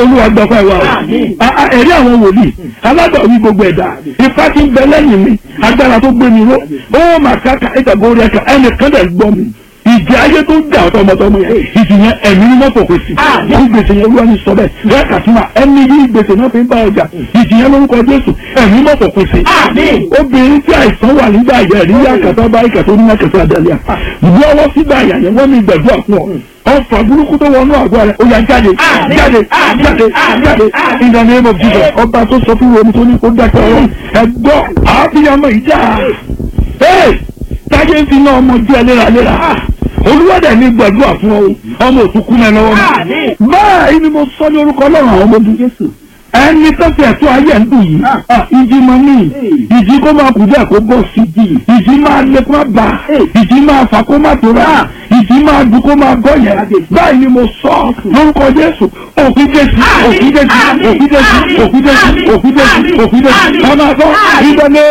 olúwa gbọ́pọ̀ ẹ̀wà o Àmín. A- a- ẹ̀rí àwọn wòlíì alágbàwí gbogbo ẹ̀dá ipá tí ń bẹ lẹ́yìn mi agbára tó gbé mi ró ó mà káka ìtàgé orí ẹ̀ka ẹnìkan dẹ̀ gbọ́ mi ìjì ayé tó ń jà ọ̀tọ̀mọ̀tọ̀mọ̀ yẹn ìjì yẹn ẹ̀mí ni wọ́n fòkè sí Àmín. ní gbèsè yẹn olúwa ní sọ bẹ́ẹ̀ wọ́n kà fún wa ẹni yí gbèsè náà fi ń bá ọjà ìjì yẹn lórúkọ jésù ẹ̀mí mọ̀ fòkè sí Àmín. obìnrin tí àìsàn wà nígbà yẹn rí yàkàtà bá ìkàtà oníyàkàtà àdàlẹ́ à lọ́wọ́ sígbà yà yẹn wọ́n mi gbàdúrà fún ọ ọfà burúkú tó wọnú àgọ́ rẹ̀ ó yà jáde Àmín. jáde Àmín. jáde Àmín. jáde Àmín. in the name of Jesus ọba tó sọ fún wọn tó ní kó dákẹ́ ọ̀rọ̀ ẹ̀gbọ́ àbíyamọ ìjà ee táyé ń fi náà ọmọ jẹ́ léraléra olúwàdà ní gbàdúrà fún ọ ọmọ òtúkú náà lọ́wọ́ Àmín. mi báyìí ni mo sọ ní orúkọ ọlọ́run àwọn ọmọ ọdún Jésù ẹni tó fi ẹ̀tọ́ ayé ń dùn yìí ah, ìjì mọ ní ìjì kó máa kù díẹ̀ kó bọ̀ sí ìjì máa lé kó máa bà ìjì máa fà kó máa tóra ìjì máa dùn kó máa gọ́ yẹn báyìí ni mo sọ lórúkọ Jésù òkú Jésù òkú Jésù òkú Jésù òkú Jésù òkú Jésù òkú Jésù ọmọ àgọ́ ìdọ́lé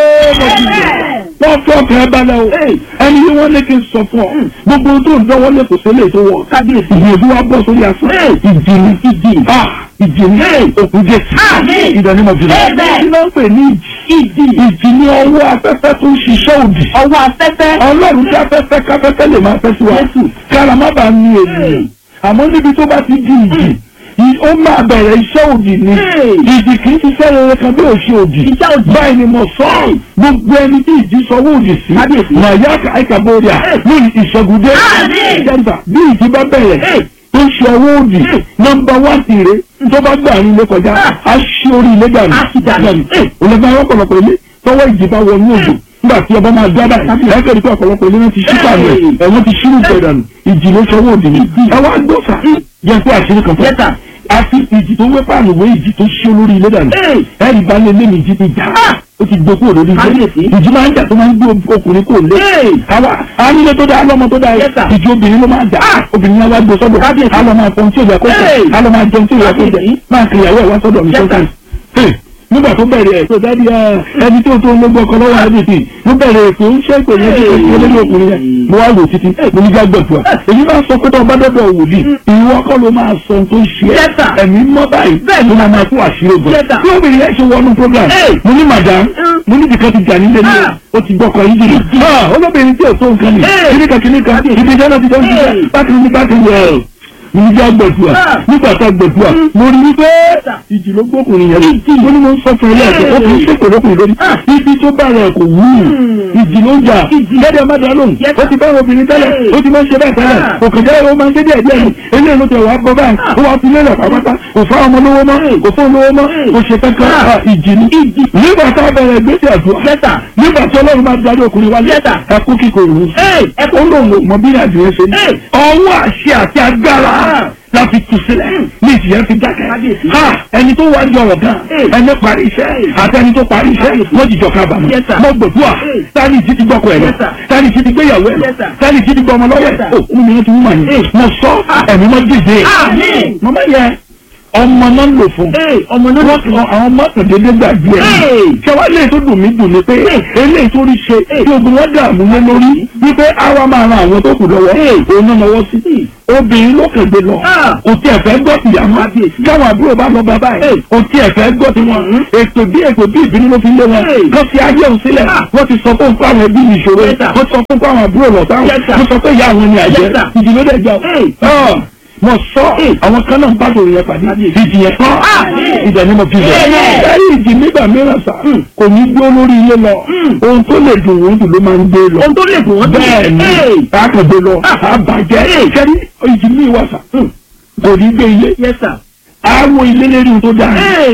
wọ́n fọ́ ọkàn ẹ balẹ̀ o ẹni yìí wọ́n lé kí n sọ fún ọ gbogbo tó ń dánwọ́ lé kò sí lè tó wọ̀ kábíyèsí ìyẹ̀dú wa bọ̀ sórí asán ìjì ni ìjì ah ìjì ni òkú Jésù Àmín. ìdánimọ̀ jùlọ Amen. kí ló ń pè ní ìjì ìjì ni ọwọ́ afẹ́fẹ́ tó ń ṣiṣẹ́ òdì ọwọ́ afẹ́fẹ́. ọlọ́run tí afẹ́fẹ́ káfẹ́fẹ́ lè máa fẹ́ sí wa kára má bàa ní ènìyàn àmọ́ níbi tó bá ti di ìjì ì- ó máa bẹ̀rẹ̀ iṣẹ́ òdì ni ìjì kì í ṣiṣẹ́ rere kan bí òṣì òdì Iṣẹ́ òdì. báyìí ni mo sọ ọ́ gbogbo ẹni tí ìjì sọwọ́ òdì sí Kábíyèsí. màyà àìkàbọ̀dà lórí ìṣẹ́gun dé Àmín. jẹ́nta bí ìjì bá bẹ̀rẹ̀ tó ṣe ọwọ́ òdì nọ́mbà wá tìrẹ tó bá gbà ní ilé kọjá á ṣí orí ilé dànù Á sì dànù. olùgbà ọ̀pọ̀lọpọ̀ ilé tọwọ́ ìjì bá wọnú òdò nígbà tí ọba máa dábà ẹ kẹ́rì pé ọ̀pọ̀lọpọ̀ ilé náà ti ṣí pàmò ẹ̀ ẹ̀wọ̀n ti ṣírù pẹ̀ dànù ìjì ló sọwọ́ òdì ni ẹ wá gbọ́fà jẹ́ pé àṣírí kan fún Yes, sir. àfi ìjì tó wé pààlù wé ìjì tó ṣí olórí ilé dànù Hey. ẹ̀rì bá lé lẹ́nu ìjì ti jà ó ti gbé kúrò lórí ilé Kábíyèsí. ìjì máa ń jà tó máa ń gbé ọkùnrin kúrò lé Hey. àwa anílé tó dáa lọ́mọ tó dáa Yes, sir. ìjì obìnrin ló máa jà obìnrin yẹn wá gbé sọ́dọ̀ Kábíyèsí. á lọ máa fọ́n tí ò yẹ kó jẹ Hey. á lọ máa jẹun tí ò yẹ kó jẹ Kábíyèsí. máa kiri ìyàwó ẹ̀ wá sọ́dọ̀ mi Yes, sir. sọ́kàn Hey, nígbà tó bẹ̀rẹ̀ ẹ̀ tó dábì ẹ̀ ẹni tó tó ló gbọ́ ọkọ lọ́wọ́ àdìsí ló bẹ̀rẹ̀ ètò ń ṣe ìpè yẹn tó ṣe lórí ọkùnrin yẹn mo wá lò títí mo ní já gbẹ̀fọ́ èyí máa sọ pé tó ọba dọ́dọ̀ wòlíì ìwọ kọ́ ló máa sọ ohun tó ń ṣe Yes, sir. ẹ́ ẹ̀mí mọ́ báyìí bẹ́ẹ̀ ló máa máa fún àṣírí ogun Yes, sir. tí obìnrin yẹn ṣe wọnú program Hey. mo ní madam mo ní ìdíkan ti jà nílé ní Ah. o ti gbọ́kọ̀ yín jìnnà Ah, olóbìnrin tí ò tó nǹkan nì Hey. kíníkan kíníkan ibi ìjọba ti jẹun Hey. jíjẹ bákìrì ní bákìrì ẹ̀ mo ní já gbẹ̀dúà Ah. nígbà tá gbẹ̀dúà mo rí wípé ìjì ló gbókùnrin yẹn mo ní mo ń sọ fún ẹ lẹ́ẹ̀kẹ́ ó fi ń ṣèpè lókùnrin lórí ibi tó bá rẹ̀ kò wú ìjì ló ń jà gẹ́gẹ́ má dá lóhùn Yes, ó ti bá obìnrin tẹ́lẹ̀ ó ti máa ń ṣe bẹ́ẹ̀ tẹ́lẹ̀ òkè jẹ́ ó máa ń ṣe díẹ̀ díẹ̀ ni eléyìí ló tẹ̀ wá bọ́ báyìí ó wá fi lélẹ̀ pàápàá kò fá ọmọ lówó mọ́ kò fún olówó mọ́ kò ṣe kankan Ah, ìjì ni nígbà tá a bẹ̀rẹ̀ ìgbésẹ̀ àdúrà Yes, sir. nígbà tí ọlọ́run máa darí ọkùnrin wálé Yes, sir. ẹkú kíkọ ìlú Hey, ẹkú lòun ò mọ bí ìrìnàjò yẹn ṣe ní Hey. ọwọ́ àṣẹ àti agbára Ah. láti tù sílẹ̀ ní ìjìyà fi dákẹ́ Kábíyèsí. ha ẹni tó wá ń jọrọ̀ gan Hey. ẹni parí iṣẹ́ àti ẹni tó parí iṣẹ́ Kábíyèsí. wọ́n jìjọ kábàámọ̀ Yes, sir. mo gbòdúà Hey. tani ìjì ti gbọ́kọ̀ ẹ̀ lọ Yes, sir. tani ìjì ti gbéyàwó ẹ̀ lọ Yes, sir. tani ìjì ti gbọ́ ọmọ lọ́wọ́ Yes, ẹ̀ sir. o kún mi yẹn ti wú mà ní Hey. mo sọ ẹ̀mí mọ́ dìde Àmín. mọ́mọ́ yẹ ọmọ náà ń lò fún Hey, ọmọ náà ló wọ́n àwọn mọ́tò dédé gbàgbé ẹ̀ Hey. ṣẹwàá lè tó dùn mí dùn ní pé eléyìí tó rí ṣe tí ogun wọn dààmú lé lórí wípé àwa máa ran àwọn tó kù lọ́wọ́ òun náà lọ́wọ́ sí obìnrin ló kẹgbẹ lọ Ah. kò tí ẹ fẹ́ gbọ́ tìyà mọ́ Kábíyèsí. káwọn àbúrò bá lọ bàbá ẹ kò tí ẹ fẹ́ gbọ́ tiwọn ètò bí ètò bí ìbínú ló fi lé wọn Hey. kó fi ayé òun sílẹ̀ Ah. wọ́n ti sọ fún fún àwọn ẹbí ìṣòro Yes, sir. wọ́n sọ fún fún àwọn àbúrò lọ́tà Yes, sir. wọ́n sọ pé ìyá àwọn ni àjẹ́ Yes, sir. ìdílé dẹ̀ jà Hey. ọ́ mo sọ àwọn kan náà ń bá tòun yẹn pàdé ìdí yẹn kọ́ ìdẹ̀ ni mo fi bẹ̀. Amen. ẹ̀rí ìjì nígbà mìíràn sà kò ní gbé lórí ilé lọ ohun tó lè dùn wọ́n dùn ló máa ń gbé lọ. ohun tó lè dùn wọ́n bẹ́ẹ̀ ni Hey. àkàndé lọ àbàjẹ́ kẹ́rí ìjì mi wà sà kò ní gbé ilé Yes, sir. àwọn ilé lérí ohun tó dáa. Hey.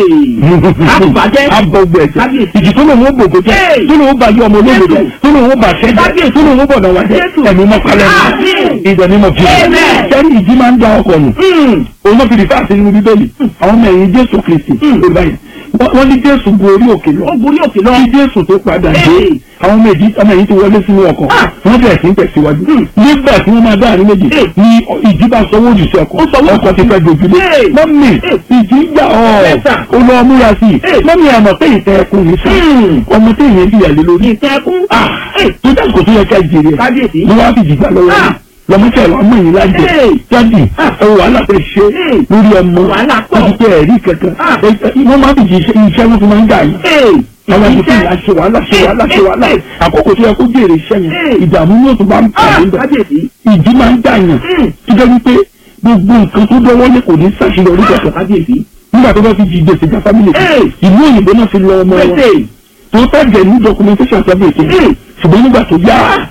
Àbàjẹ́. abọ́gbọ̀ ẹ̀jẹ̀ Kábíyèsí. ìjì tó lòun ó gbògbó jẹ́ Hey. tó lòun ó bàjẹ́ ọmọ olóògbé jẹ́ Jésù. tó lòun ó bàṣẹ́ jẹ́ Kábíyèsí. tó lòun ó bọ̀dọ̀ wá jẹ́ Jésù. ẹ̀mí mọ́kálẹ́ Àmín. ìdẹ̀ ni mo fi Amen. kẹ́rí ìjì máa ń da ọkọ̀ nù Hmm. òun náà fi rìfà sí nínú bíbélì àwọn ọmọ ẹ̀yìn jésù kristi ló báyìí Wọ́n- wọ́n ní jésù gun orí òkè lọ Ó borí òkè lọ. kí jésù tó padà dé Hey. àwọn ọmọ ẹ̀yìn ọmọ ẹ̀yìn ti wọlé sínú ọkọ̀ Ah. wọ́n bẹ̀rẹ̀ sí ń tẹ̀síwájú nígbà tí wọ́n máa dá àárín méjì Hey. ní ìjì bá sọwọ́ jù sí ọkọ̀ Ó sọwọ́ ọkọ̀ ti fẹ́ dojúlé Hey. mọ́mì Hey. ìjì ń gbà ọ́ Yes, sir. ó lọ múra sí i Hey. mọ́mì àmọ̀ pé ìtẹ́ ẹkùn ní sí Hmm. ọmọ tí ìyẹn bí ìyàlẹ́ lórí Ìtẹ́kùn. ah tó dáàbò tó yẹ ká jèrè ẹ̀ Kábíyèsí. ni wọ́n á fi jìgbà lọ́wọ́ Ah. rẹ̀ lọmọkẹ́ ẹ̀rọ ọmọ yìí lájẹ Hey. jáde ẹ wàhálà tẹ ṣe Hey. lórí ọmọ Wàhálà pọ̀. láti tẹ ẹ̀rí kankan Ah. Ẹ- ẹ- wọ́n máa ń fi iṣẹ́ wọn fi máa ń dà yìí Ee. àwọn ẹni tí Iṣẹ́. ìyá ṣe wàhálà ṣe wàhálà ṣe wàhálà àkókò tó yẹ kó jèrè iṣẹ́ yẹn Hey. ìdààmú yóò tún bá ń Ah, pàdé bẹ̀ kábíyèsí. ìdí máa ń dàyàn Mm. tó jẹ́ wípé gbogbo nǹkan tó dọ́wọ́ lé kò ní ṣàṣeyọrí Ah, kankan kábíyèsí. nígbà tó bá fi jí gbèsè já fámìlì kan Hey. ìlú òyìnbó náà fi lọ ọmọ wọn Pèsè. tó tẹ̀jẹ̀ ní documentation sábẹ̀ ètò Mm. ṣùgbọ́n nígbà tó yá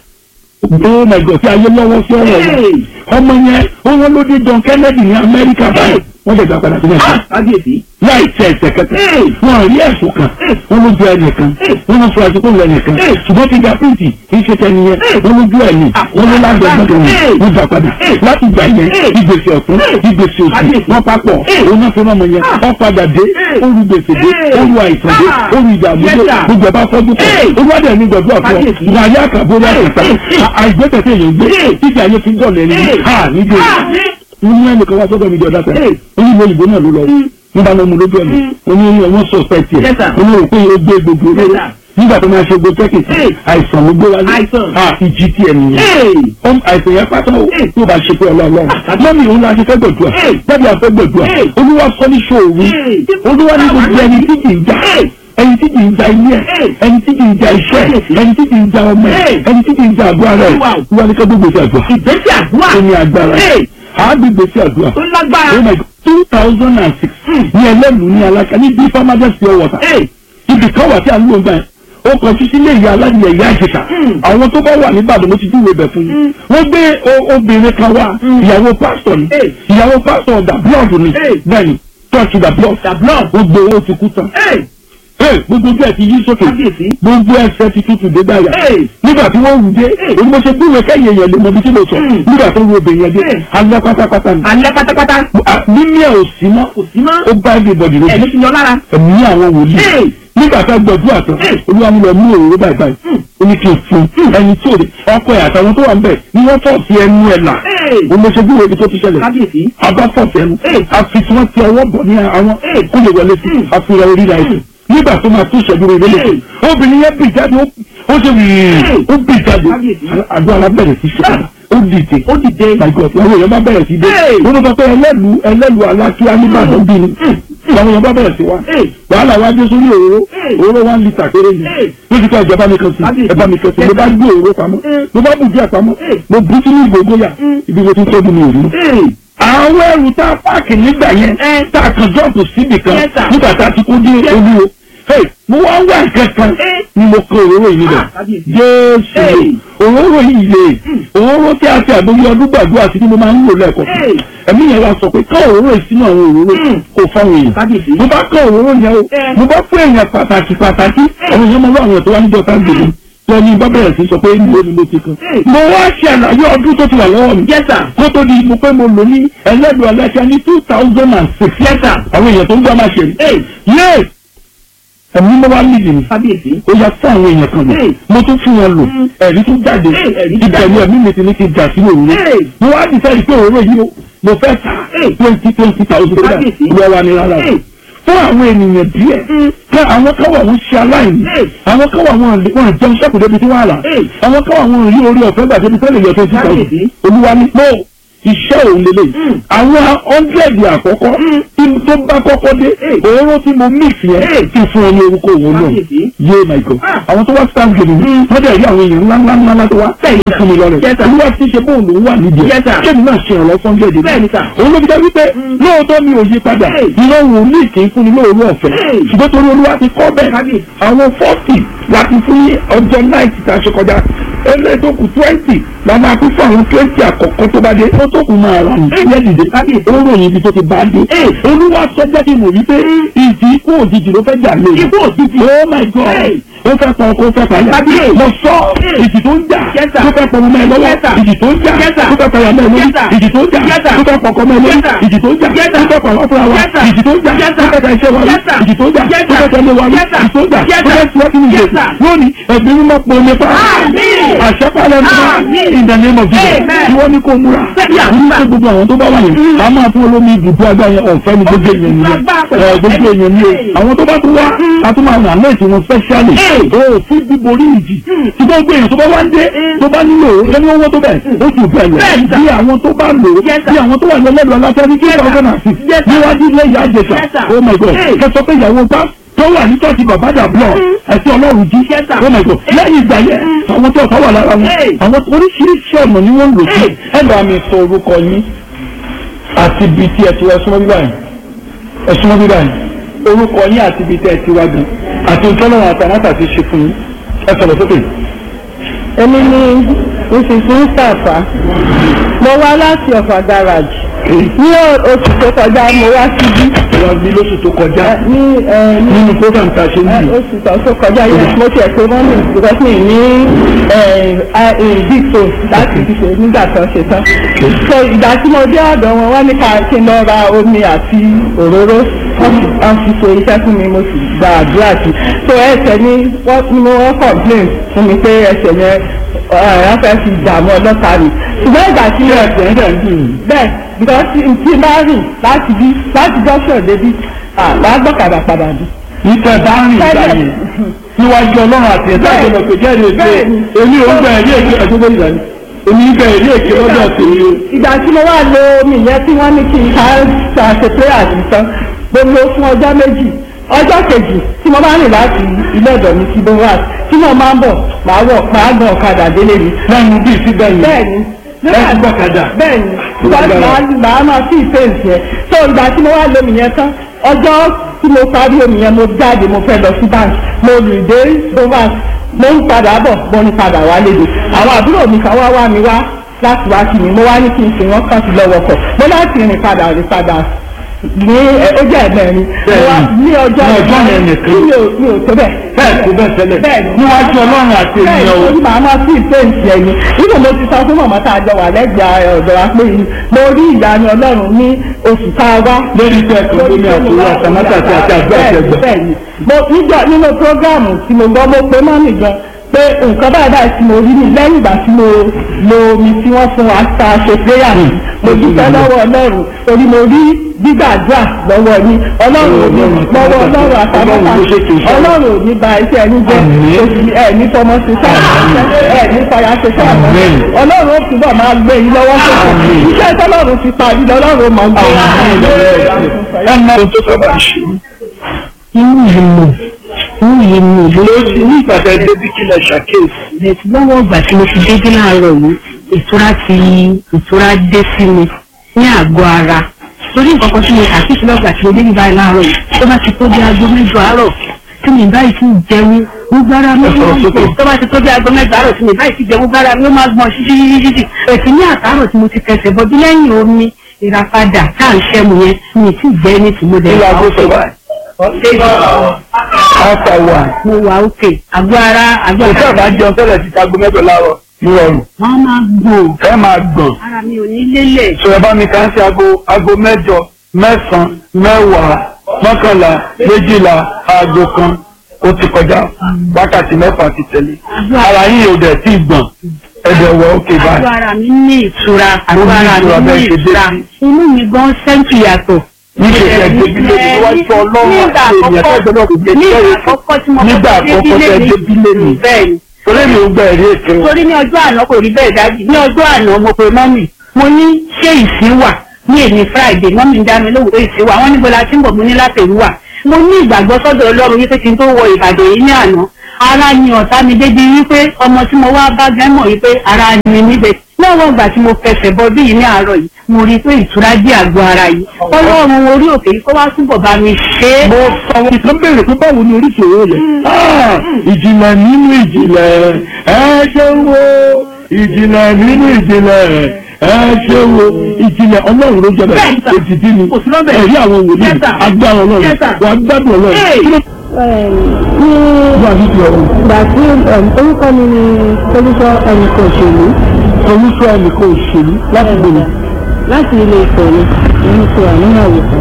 oh my god tí ayé lọ́wọ́ sí ọ̀rọ̀ yẹn Hey. ọmọ yẹn ó wọ́n ló dé John Kennedy ní Amẹ́ríkà báyìí wọ́n lè gbà padà sí Ah, Nàìjíríà kábíyèsí. láì tẹ ẹsẹ̀ kẹta Hey. wọn rí ẹ̀sùn kan wọn ló ju ẹnìkan wọn lọ fura sí kó lu ẹnìkan Hey. ṣùgbọ́n fi gàpíìtì kì í ṣe tẹni yẹn Hey. wọn ló ju ẹni Ah, wọn ló lágbẹ gbọ́dọ̀ Hey. wọn wọn gbà padà Hey. láti gbà yẹn Hey. ìgbésẹ̀ ọ̀tún Hey. ìgbésẹ̀ òsì Kábíyèsí. wọn papọ̀ Hey. òun náà fi rán ọmọ yẹn Ah. wọn padà dé Hey. ó lu gbèsè dé Hey. ó lu àìsàn dé Ah. ó lu ìdààmú Yes, dé sir. gbogbo ẹ̀ bá fọ́jú pọ̀ Hey. olúwadẹ̀ ní gbọ̀dọ̀ àpọ̀ Kábíyèsí. ìgbà ayé àkàbọ̀lá ìta Hey. àìgbẹ́sẹ̀ tẹ̀yẹ̀ gbé Hey. títí ayé fi dọ̀lẹ́ ní Hey. ha nígbè Ah, mo ní ẹnìkan wá sọ́dọ̀ mi di ọ̀dà tẹ̀ Hey. ó ní ìlú òyìnbó náà ló lọ Mm. nígbà náà mo lójú ẹ̀mí Mm. mo ní wọ́n suspect ẹ̀ Yes, sir. mo ní rò pé ó gbé gbogbo Yes, olóró sir. nígbà tó máa ṣe gbogbo tẹ́kì Hey. àìsàn ló gbé wálé Àìsàn. ah ìjì tí ẹ̀ nìyẹn Ee. ọm àìsàn yẹn pátá o Hey. tí o bá ṣe pé ọlọ́ọ̀lọ́ọ̀ Ah, mọ́mí òun la ṣe fẹ́ gbẹ̀dùà Hey. jáde àfẹ́ gbẹ̀dùà Hey. olúwa sọ ní ṣòwò Hey. olúwa ní gbogbo ẹni tí kì í já Hey. ẹni tí kì í ja ilé ẹ Hey. ẹni tí kì í ja iṣẹ́ ẹ Hey. ẹni tí kì í ja ọmọ ẹ Hey. ẹni tí kì í ja àdúrà rẹ Wow. olúwa ní ká gbogbo ìṣe àdúrà Ìgbésẹ̀ àdúrà. ó ní agbára Ee. àágbègbè sí àdúrà Ó lágbára. oh my god two thousand and six ní ẹlẹ́nu ní alága ní bí farmers pure water Ee. ibi kan wà tí a ń lò ń gbà yẹn ó kọ títí lé ìyá aládìyẹ ìyá àjẹsà Mm. àwọn tó bá wà ní Ìbàdàn mo ti júwèé bẹ̀ fún yín Mm. wọ́n gbé o- obìnrin kan wá Mm. ìyàwó pásítọ̀ ni Hey. ìyàwó pásítọ̀ da blood ni Hey. bẹ́ẹ̀ni church da blood The blood. ó gbé owó ti kú tán Ee. Hey, gbogbo ojú ẹ̀ ti yí sókè Kábíyèsí. gbogbo ẹsẹ̀ ti tutù dé dáyà Hey. nígbà tí wọ́n wù dé Hey. òun mo ṣe gbúwèé kẹ́yìn èèyàn lè mọ ibi tí mo sọ Mm. nígbà tó wù obìnrin yẹn dé Hey. alẹ́ pátápátá ni Alẹ́ pátápátá. Ah, mímí ẹ̀ ò sí mọ́ Kò sí mọ́. ó bá everybody lójú Ẹ̀mí ti yọ lára. ẹ̀mí àwọn wòlíì Hey. nígbà tá a gbọ̀dú àtàn Hey. olúwa mi lọ mú òróró báyìí báyìí Hmm. ó ní kí n fún ẹni tí ò dé ọkọ ẹ̀ àtàwọn tó wà ń bẹ̀ ni wọ́n fọ̀ sí ẹnu ẹ̀ là Hey. ó lọ ṣe bí ibi tó ti ṣẹlẹ̀ Kábíyèsí. abá fọ̀ sí ẹnu Hey. àfi tí wọ́n ti ọwọ́ bọ̀ ní àwọn Hey. kó lè wọlé sí Hmm. àfihàn orí ra ẹ̀sìn nígbà tó máa tún ìṣẹ́jú rẹ̀ lélẹ̀ Hey. obìnrin yẹn bì jáde ó- ó ṣe wìí Hey. ó bì jáde Kábíyèsí. àdó alábẹ̀rẹ̀ sí ṣe Ah. ó dìde Ó dìde. my god àwọn èèyàn bá bẹ̀rẹ̀ sí dé Hey. wọ́n sọ pé ẹlẹ́lu ẹlẹ́lu alákíá nígbàdàn bí ni àwọn èèyàn bá bẹ̀rẹ̀ sí wa Hey. wàhálà wa dé sórí òróró Hey. òróró one litre péré ni Hey. ló ti ká ìjọba mi kan sí Kábíyèsí. ẹ̀bá mi kan sí mo bá gbé òróró pamọ́ Hey. mo bá bù díẹ̀ pamọ́ Hey. mo bú sínú ìgbògbóyà Mm. ibi mo ti tóbi mi ò rí Ee. àwọn ẹrù tá a páàkì nígbà yẹn Eh. tá a kàn jọ́ọ̀pù síbì kan Yes, sir. nígbà tá a ti kó dé Yes. olúwo Hey, mo wá wá nǹkan kan Eh. ni mo kó òróró yìí níbẹ̀ Ah, kábíyèsí. jésù Hey. òróró yìí lè òróró tí a ti àgbóyé ọdún gbàdúrà sí ni mo máa ń lò lẹ́ẹ̀kọ́ Hey. ẹ̀mí yẹn wá sọ pé ká òróró yìí sínú àwọn òróró Mm. kò fáwọn èèyàn Kábíyèsí. mo bá kọ́ òróró yẹn o Eh. mo bá fún èèyàn pàtàkì pàtàkì àwọn èèyàn mọ lọ àwọn tó wá níjọ tá gbèrè lọ ní bá bẹ̀rẹ̀ sí sọ pé níbo ni mo ti kan Eh. mo wá ṣe àlàyé ọdún tó ti wà lọ́wọ́ mi Yes, sir. kó tó di mo pé mo lò ní ẹlẹ́dùn ọlẹ́kẹ́ ní two thousand and six Yes, sir. àwọn èèyàn tó ń gbọ́ máa ṣe rí Ee. yéé ẹ̀mí mo wá nídìí mi Kábíyèsí. ó yà fún àwọn èèyàn kan lò Hey. mo tún fún wọn lò Mm. ẹ̀rí tún jáde Hey, ẹ̀rí tún ìbẹ̀rù jáde. ẹ̀mí mi ti ní kí n jà sí òróró Hey. mo wá dìtẹ́ ìpé òróró yìí o mo fẹ́ ta Hey. twenty twenty thousand naira Kábíyèsí. lọ́wọ́ ni rárá Hey. fún àwọn ènìyàn díẹ̀ Mm. kí àwọn kan wà wọ́n ṣe aláìní Hey. àwọn kan wà wọ́n lè- wọ́n jẹun sẹ́kù débi tí wọ́n rà Hey. àwọn kan wà wọ́n rí orí ọ̀fẹ́ gbà débi tẹ́lẹ̀ yọ twenty thousand Kábíyèsí. olúwa ní pé iṣẹ́ òun lélẹ̀ Mm. àwọn hundred àkọ́kọ́ Mm. tí tó bá kọ́kọ́ dé Hey. òróró tí mo mix yẹn Hey. kí fún ọ ní orúkọ òun náà Kábíyèsí. yé my god Ah. àwọn tó wá stand gidi ni wọ́n dẹ̀ rí àwọn èèyàn ńlá ńlá ńlá ńlá tó wá Bẹ́ẹ̀ni, sir. fún mi lọ́rẹ̀ Yes, sir. olúwa ti ṣe bóun lòún wà nídìí Yes, sir. kéèmí náà ṣe ìrànlọ́ fún hundred Bẹ́ẹ̀ni, sir. òun ló fi jẹ́ wípé Mm. lóòótọ́ mi ò yí padà Hey. iná wòlíì kì í fún ni lóòrú ọ̀fẹ́ Hey. ṣùgbọ́n torí olúwa ti kọ́ bẹ́ẹ̀ Kábíyèsí. àwọn forty láti fún ní ọjọ́ náìtì tá a ṣe kọjá ẹlẹ́ tó kù twenty la máa kú fún àwọn twenty àkọ́kọ́ tó bá dé ó tó kù máa rà ní ẹ̀yẹ́ dìde Kábíyèsí. ó ròyìn ibi tó ti bá dé Hey. olúwa sọ jẹ́ kí n mọ̀ wípé ìdí ikú òjijì ló fẹ́ jà lé Ikú òjijì. oh my god Hey. ó fẹ́ pọ̀ kó fẹ́ pàyà Kábíyèsí. mo sọ Hey. ìdì tó ń jà Yes, sir. tó fẹ́ pọ̀ mọ́ ẹ lọ́wọ́ Yes, sir. ìdì tó ń jà Yes, sir. tó fẹ́ pàyà mọ́ ẹ lórí Yes, sir. ìdì tó ń jà Yes, sir. tó fẹ́ pọ̀ kọ́ mọ́ ẹ lórí Yes, sir. ìdì tó ń jà Yes, sir. tó fẹ́ fẹ́ pa wá fúnra wa Yes, sir. ìjì tó ń jà Yes, tó sir. fẹ́ ta iṣẹ́ wa Yes, sir. ìjì tó ń jà Yes, tó sir. fẹ́ tẹ̀lé wa Yes, sir. ìjì tó ń jà Yes, tó fẹ́ sir. tiwọ́ kí ni Yes, ìjì sir. lónìí ẹ̀mí mímọ́ pọ̀ nípa Àmín. àṣẹpálẹ̀ nípa Àmín. in the name of Jesus Amen. ìwọ ni kò múra Yeah. ní pé gbogbo àwọn tó bá wà yẹn a máa fún olómi ibùdó agbá yẹn ọ̀fẹ́ ni gbogbo èèyàn nìyẹn ẹ gbogbo èèyàn ni o àwọn tó bá tún wá a tún máa ràn lẹ́sì wọn specially o fún bíborí ìjì tí gbogbo èèyàn tó bá wá ń dé tó bá nílò ẹni owó tó bẹ̀ ó sì bẹ̀ lọ Bẹ́ẹ̀ ni, sir. bí àwọn tó bá lò ó Yes, sir. bí àwọn tó wà lọ́lẹ́dọ̀ aláfẹ́ ní two thousand and six Yes, sir. níwájú ilé ìyá àjẹsà Yes, sir. oh my god Hey. kẹsọ pé ìyàwó bá tó wà ní tọ́sí bàbá dàbọ̀ ẹ̀sìn ọlọ́run jí Yes, sir. oh my god lẹ́yìn ìgbà yẹn àwọn tó ọ̀tá wà lára wọn Hey. àwọn oríṣiríṣi ọ̀nà ni wọ́n ń lò sí Hey. ẹ bá mi sọ orúkọ yín àti ibi tí ẹ ti wá súnmọ́ bíbá yìí ẹ súnmọ́ bíbá yìí orúkọ yín àti ibi tí ẹ ti wá gan àti ìtọ́lọ́run àtàmátà ti ṣe fún yín ẹ sọ̀rọ̀ sókè. èmi ni mrs mustapha mo wá láti ọ̀fà garage ní oṣù tó kọjá mo wá síbí wọ́n bí lóṣù tó kọjá ẹ, ní ẹ, ní nínú program tá a ṣe ń ẹ, bì oṣù tó tó kọjá yẹn mo tiẹ̀ pé mọ́mì because mi ní big phone láti fi ṣe nígbà tó ṣe tán so ìgbà tí mo dé ọ̀dọ̀ wọn wọ́n ní ká kí n lọ ra omi àti òróró wọ́n fi wọ́n fi ṣe iṣẹ́ fún mi mo sì gba àdúrà sí so ẹsẹ̀ ni wọ́n ni mo wọ́n complain fún mi pé ẹsẹ̀ yẹn wọ́n fẹ́ fi dààmú ọlọ́ta mi ṣùgbọ́n ìgbà tí mo ẹ̀sẹ̀ ń dẹ̀ ń dùn yìí. bẹ́ẹ̀ because tí tí n bá rìn láti bí láti junction débi àgbà gbọ́kadà padà bí. ìtẹ̀ bá rìn ìgbà Tẹ́lẹ̀. yẹn níwájú ọlọ́run àti ẹ̀dá Bẹ́ẹ̀. ìjọba pé jẹ́rìí èké Bẹ́ẹ̀ni. èmi ò ń gbà ẹ̀rí èké ẹ̀jọ́ bẹ́ẹ̀ ìgbà ni èmi ń gbà ẹ̀rí èké lọ́dọ̀ tèmi o. ìgbà tí mo wà lo omi yẹn tí wọ́n ní kí n ká ṣàṣe prayer sí tán mo lò fún ọjọ́ méjì ọjọ́ kejì tí mo bá rìn láti ilé ọ̀dọ̀ mi sí bowat tí mo máa ń bọ̀ máa wọ̀ máa gan ọ̀kadà délé mi. lẹ́nu bíi síbẹ̀ yìí bẹ́ẹ̀ni lẹ́nu gbọ́kadà. bẹ́ẹ̀ni because màá màá máa fi ìfẹ́ǹsì yẹn so ìgbà tí mo wá lo omi yẹn tán ọjọ́ tí mo parí omi yẹn mo jáde mo fẹ́ lọ sí bank mo rìn dé bowat mo ń padà bọ̀ mo ń padà wá léde àwọn àbúrò mi kan wá wá mi wá láti wá sí mi mo wá ní kí n ṣe wọ́n kàn sí lọ́wọ́ kọ̀ mo láti rìn padà rìn padà ní ẹ, ó jẹ́ ẹ̀mẹ́rin mo wá ní ọjọ́ Ní ọjọ́ yẹn nìkan. mi ò mi ò tó bẹ́ẹ̀ bẹ́ẹ̀ kó bẹ́ẹ̀ tẹ́lẹ̀ Bẹ́ẹ̀ni. níwájú ọlọ́run àti ènìyàn o. bẹ́ẹ̀ni màá máa sí ìfẹ́ǹsì ẹ̀yìn nígbà mo ti sọ fún màmá tá a jọ wà lẹ́gbẹ̀ẹ́ ọ̀dọ̀ wa pé mo rí ìyanu ọlọ́run ní oṣù tá a wá. lórí iṣẹ́ ẹ̀kọ́ tó ní àkúrò àtàmátà àti àti àgbẹ̀ ẹ̀jẹ̀. bẹ́ẹ̀ni mo níjọ nínú prógráàmù tí mo gbọ́ mo pé mọ́mì gan pé nǹkan báyìí báyìí tí mo rí ní lẹ́yìn ìgbà tí mo lo omi tí wọ́n fún wa ta ṣe péyà mi mo dúpẹ́ lọ́wọ́ ọlọ́run torí mo rí gbígbàdúrà lọ́wọ́ ní ọlọ́run ò ní lọ́wọ́ ọlọ́run àtàmọ́ta ọlọ́run ò ní ba iṣẹ́ ẹni jẹ́ Àmín. oṣù ẹ̀ ní fọmọ ṣe sáà ẹ̀ ní fọyà ṣe sáà Àmín. ọlọ́run ó túbọ̀ máa gbé yín lọ́wọ́ sókè Àmín. iṣẹ́ tọ́lọ́run fi parí lọ́lọ́run mọ̀ gbé ẹ mọ ohun tó sábà ṣe inú yìí mọ̀ inú yìí mọ̀ lórí ní ìpàdé débi kílẹ̀ ṣàkíyèsí. bẹ̀tù lọ́wọ́ ìgbà tí mo ti dédé láàárọ̀ yìí ìtura ti ìtura dé sí mi ní àgọ́ ara torí nǹkan kan tí mo ṣàkíyèsí lọ́gbà tí mo débi báyìí láàárọ̀ yìí tó bá ti tó bí aago mẹ́jọ àárọ̀ tí mi báyìí ti jẹun gbogbo ara mi ó máa ń gbọ̀n tó bá ti tó bí aago mẹ́jọ àárọ̀ tí mi báyìí ti jẹun gbogbo ara mi ó máa gbọ̀n ṣíṣíṣíṣí ẹ̀sìn ní àtàárọ̀ tí mo ti kẹsẹ̀ bọ́ bí lẹ́yìn omi ìràpadà tá à ń ṣẹ́mu yẹn mi ì tí ì jẹ́ ní tìmọ̀ dẹ̀ Ilé aago sọ báyìí. Ọ̀sà wà. mo wà òkè àgọ́ ara àgọ́ Kò tí ara àbá jẹun tẹ́lẹ̀ ti tago mẹ́jọ láàárọ̀ ní ọrùn. wọ́n máa gbọ̀n Ẹ máa gbọ̀n. ara mi ò ní lélẹ̀. Sọ̀rọ̀ bá mi kà ń ṣe aago aago mẹ́jọ mẹ́sàn-án mẹ́wàá mọ́kànlá méjìlá aago kan ó ti kọjá wákàtí mẹ́fà ti tẹ̀lé. Ara yín ò dẹ̀ tí ì gbọ̀n. Ẹ̀dẹ̀ wọ òkè àgọ́ báyìí. ara mi ní ìtura àgọ́ ní ara ìtura mi ní bẹ́ẹ̀ ṣe dé ìtura sí. inú mi gan sẹ́ńtì yàtọ̀. Níṣẹ́ ẹ̀ débi lé ní wájú ọlọ́run nígbà àti ènìyàn àkọ́kọ́ tẹ́gbẹ́ náà kò gbé nígbà jẹ́ àkọ́kọ́ tí mo Nígbà kọ́kọ́ àkọ́kọ́ tẹ́ débi lé mi. bẹ́ẹ̀ ni Torí mi ò gbà ẹ̀rí èké o. torí ní ọjọ́ àná kò rí bẹ́ẹ̀ dájú ní ọjọ́ àná mo pe mọ́mì mo ní ṣé ìsín wà ní èmi friday mọ́mì ń dá mi lóhùn pé ìsín wà wọ́n níbo la ti ń bọ̀ mo ní látẹ̀rú wà mo ní ìgbàgbọ́ sọ́dọ̀ ọlọ́run wípé kí n tó wọ ìbàdàn yìí ní àná ara ni ọ̀tá mi débi wípé ọmọ tí mo wá bá gẹ́mọ̀ wípé ara ni níbẹ̀ lọ́wọ́ ìgbà tí mo fẹsẹ̀ bọ bí yìí ní àárọ̀ yìí mo rí i pé ìtura dé àgọ́ ara yìí ọlọ́run orí òkè yìí kó wá túbọ̀ bá mi ṣe é. mo sọ wọn ìtàn béèrè pé báwo ni oríṣiríṣi rẹ Ah, ìjìnlẹ̀ nínú ìjìnlẹ̀ ẹ ṣe wo ìjìnlẹ̀ nínú ìjìnlẹ̀ ẹ ṣe wo ìjìnlẹ̀ ọlọ́run ló jẹ Bẹ́ẹ̀ bẹ́ẹ̀ sà. ètìtì ni Kò sí lọ́bẹ̀. ẹ̀rí àwọn wòlíì Yes, sir. agbára ọlọ́run Yes, sir. wà á gbádùn ọlọ́run Hey. kí ló ní wà nídìí ọ̀run ìgbà tí orúkọ mi ni solúsọ ẹnìkan òṣèlú olùsọ ẹnìkan òṣèlú láti gbòòrò láti ilé ìfẹ́ ni nínú ti wà nínú àwòkọ́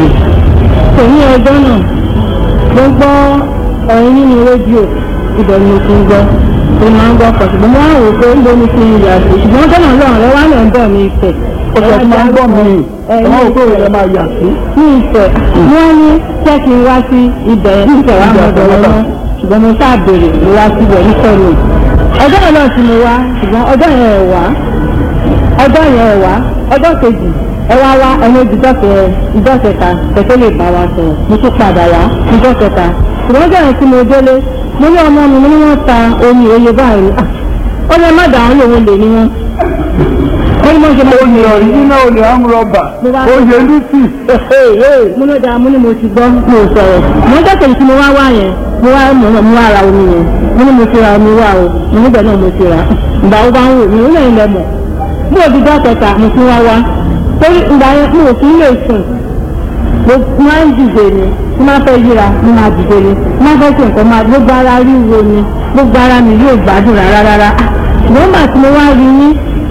kò ní ọjọ́ náà mo gbọ́ ọ̀rẹ́ nínú rédíò ibẹ̀ ni mo ti ń gbọ́ mo máa ń gbọ́ pọ̀ ṣùgbọ́n mo wá wò pé ń bomi ti yà sí ṣùgbọ́n ọjọ́ náà lọ́rùn lọ́wọ́ àná ń bọ̀ ní ìfẹ́ ó sọ fún wa ń gbọ́ mi ọmọ òkú rẹ̀ máa yà sí. ní ìfẹ́ wọ́n ní ṣé kí n wá sí ibẹ̀ ní ìfẹ́ wa mọ̀ ọ̀dọ̀ wọn ṣùgbọ́n mo ṣáà béèrè mo wá síbẹ̀ nífẹ̀ẹ́ mi ọjọ́ yẹn náà tí mo wá ṣùgbọ́n ọjọ́ yẹn ẹ̀ wá ọjọ́ yẹn ẹ̀ wá ọjọ́ kejì ẹ wá wá ẹni ìdíjọ́kẹ́ ìjọ́kẹta kẹ̀kẹ́ lè bá wa sọ̀rọ̀ mo tún padà wá ìjọ́kẹta ṣùgbọ́n ọjọ́ yẹn tí mo délé mo ní ọmọ mi mo ní wọ́n ta omi òye báyìí ah ó lè má dà wọ́n lòun lè ní wọn. ó ní mo ṣe mo oyè ọ̀ríjínà olè amúrọ̀bà oyè lucy. mo ní ọjà mo ní mo ti gbọ́ mo sọ̀rọ̀ mo ń tẹ̀sẹ̀ tí mo wá wá yẹn mo wá mo mo wá ra omi yẹn mo ní mo ti ra omi wá o mo níbẹ̀ náà mo ti ra ìgbà wo bá ń wò mí ó lẹ́yìn lẹ́mọ̀ mo ò ti dá kẹta mo ti wá wá torí ìgbà yẹn mo ò kí ń lè sùn mo máa ń dìde ni mo máa fẹ́ yíra mo máa dìde ni mo máa fẹ́ ṣe nǹkan máa gbogbo ara ríro ni gbogbo ara mi yóò gbádùn rárá rárá ṣùgbọ́n nígbà tí mo wá rí yín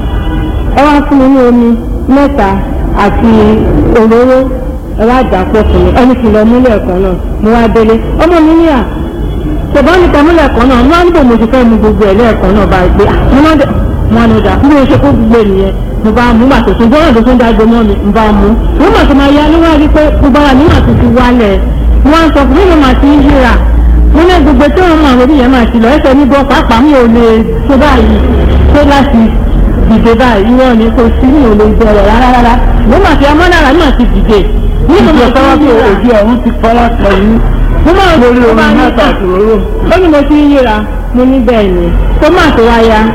ẹ wá fún mi ní omi mẹ́ta àti òróró ẹ wá dà pọ̀ fún mi ẹni kìlọ̀ múlẹ̀ kan náà mo wá délé ọmọ mi ní à ṣùgbọ́n nípa múlẹ̀ kan náà wọ́n á níbo mo ti fẹ́ mu gbogbo ẹ̀ lẹ́ẹ̀kan náà bá gbé mo náà dẹ̀ mo á ní ọjà bí mo ṣe kó gbogbo ènìyàn mo bá mú gbà tó tún gbọ́dọ̀ tó tún dágbé mọ́ mi mo bá mú mo mà tó máa ya ló wá rí pé gbogbo ara mi mà tó ti wálẹ̀ mo á sọ fún mi mo mà ti ń yíra mo ní gbogbo tí wọn máa wọlé yẹn máa ti lọ ẹsẹ̀ níbọ̀ pàápàá mi ò lè tó báyìí tó láti dìde báyìí irọ́ ni kò sí mi ò lè bẹ̀rẹ̀ rárá rárá mo mà fi amọ́nára náà ti dìde nínú mo sọ wọ́n bí o òjì ọ̀run ti fara kan yín mo máa ń lórí mo omi máa ń mẹ́ta àti òróró. ó ní mo ti ń yíra mo ní bẹ́ẹ̀ ni tó máa tó wá ya